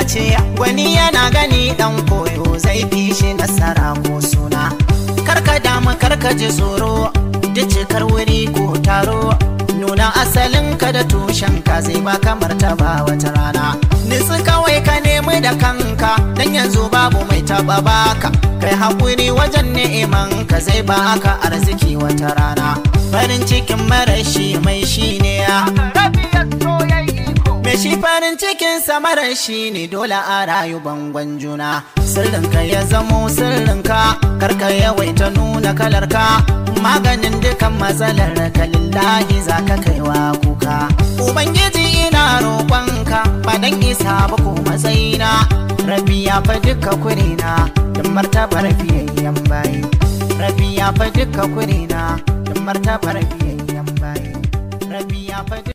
ce wani yana gani dan koyo zai fi shi nasara ko suna karka damu karka ji tsoro da cikar wuri ko taro nuna asalin ka da tushen ka zai ba kamar ta ba wata rana nitsi kawai ka nemi da kanka dan yanzu babu mai taba baka kai hakuri wajen ne'iman ka zai baka arziki wata rana farin cikin marashi mai shi ne ya Me shi farin cikin samarar shi ne dole a rayu bangon juna Sirrinka ya zamo sirrinka karka yawaita nuna kalarka Maganin dukan matsalar ka lillahi za ka kaiwa kuka Ubangiji ina roƙonka ba dan isa ba ko matsayina Rabi ya fa duka kurina don martabar fiyayyen bayi Rabi ya fa duka kurina don martabar fiyayyen bayi Rabi ya fa